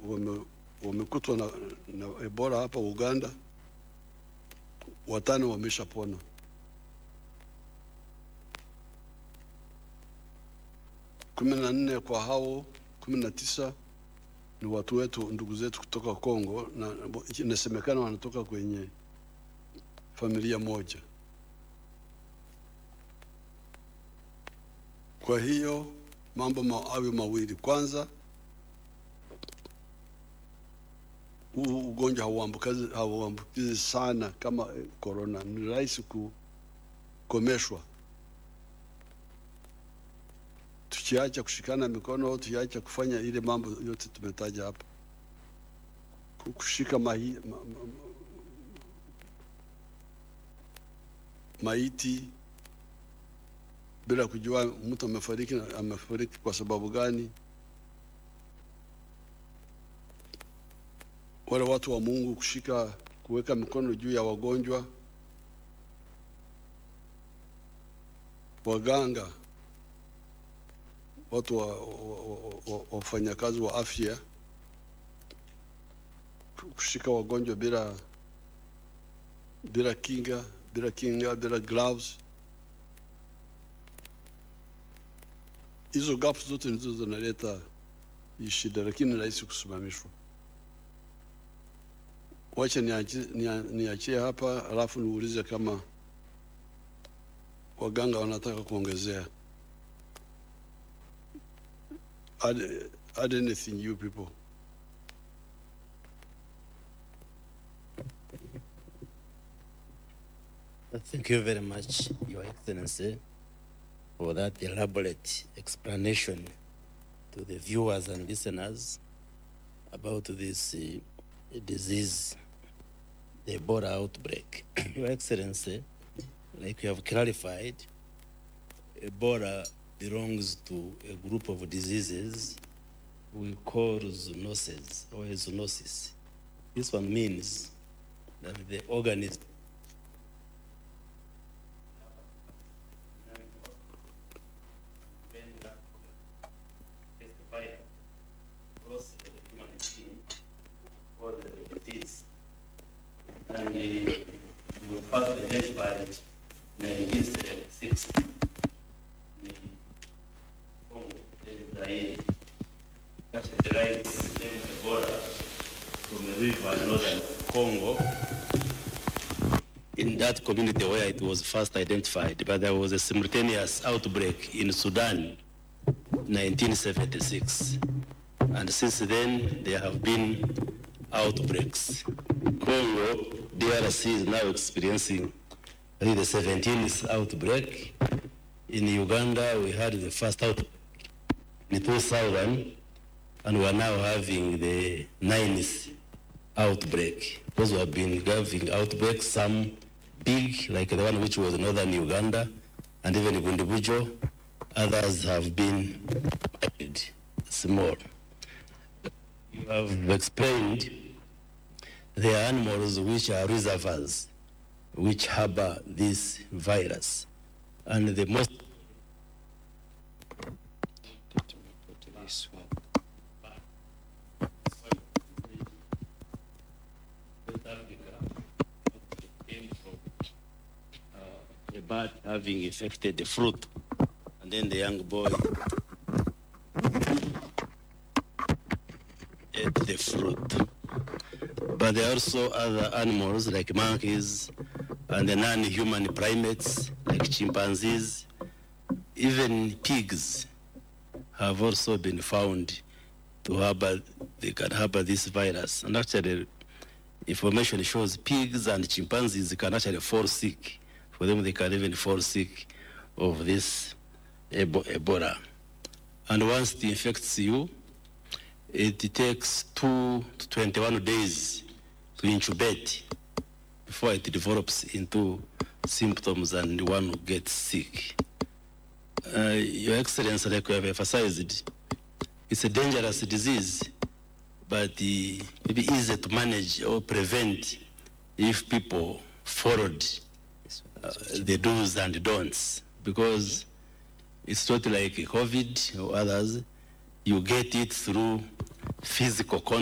wame, wamekutwa na, na Ebola hapa Uganda, watano wameshapona. kumi na nne kwa hao kumi na tisa ni watu wetu, ndugu zetu kutoka Kongo, na inasemekana wanatoka kwenye familia moja. Kwa hiyo mambo ma, awe mawili. Kwanza, huu ugonjwa hauambukizi hauambukizi sana kama korona, ni rahisi kukomeshwa tukiacha kushikana mikono, tukiacha kufanya ile mambo yote tumetaja hapa, kushika mahi, ma, ma, maiti bila kujua mtu amefariki amefariki kwa sababu gani. Wale watu wa Mungu kushika kuweka mikono juu ya wagonjwa, waganga, watu wa, wa, wa, wafanyakazi wa afya kushika wagonjwa bila bila kinga bila kinga bila gloves hizo gaps zote ndizo zinaleta hii shida, lakini rahisi kusimamishwa. Wacha niachie hapa, alafu niulize kama waganga wanataka kuongezea. Add, add anything you people. Thank you very much, Your Excellency, for that elaborate explanation to the viewers and listeners about this uh, disease, the Ebola outbreak. Your Excellency, like you have clarified, Ebola belongs to a group of diseases we call zoonoses or zoonosis. This one means that the organism and we first identified in 1976 in Congo, in Zaire. That derived the name Ebola from a river in northern Congo. In that community where it was first identified, but there was a simultaneous outbreak in Sudan, 1976. And since then, there have been outbreaks. Congo, DRC is now experiencing I think, the 17th outbreak. In Uganda, we had the first outbreak in 2000, and we are now having the ninth outbreak. Those who have been having outbreaks, some big, like the one which was in northern Uganda, and even Gundubujo. Others have been small. You have explained there are animals which are reservoirs which harbor this virus. And the most a bird having infected the fruit, and then the young boy ate the fruit. But there are also other animals like monkeys and the non-human primates like chimpanzees. Even pigs have also been found to harbor, they can harbor this virus. And actually, information shows pigs and chimpanzees can actually fall sick. For them, they can even fall sick of this Ebola. And once it infects you, it takes two to 21 days to incubate before it develops into symptoms and one gets sick. Uh, Your Excellency, like you have emphasized, it's a dangerous disease, but uh, maybe easy to manage or prevent if people followed uh, the do's and don'ts, because it's not like COVID or others. You get it through physical contact.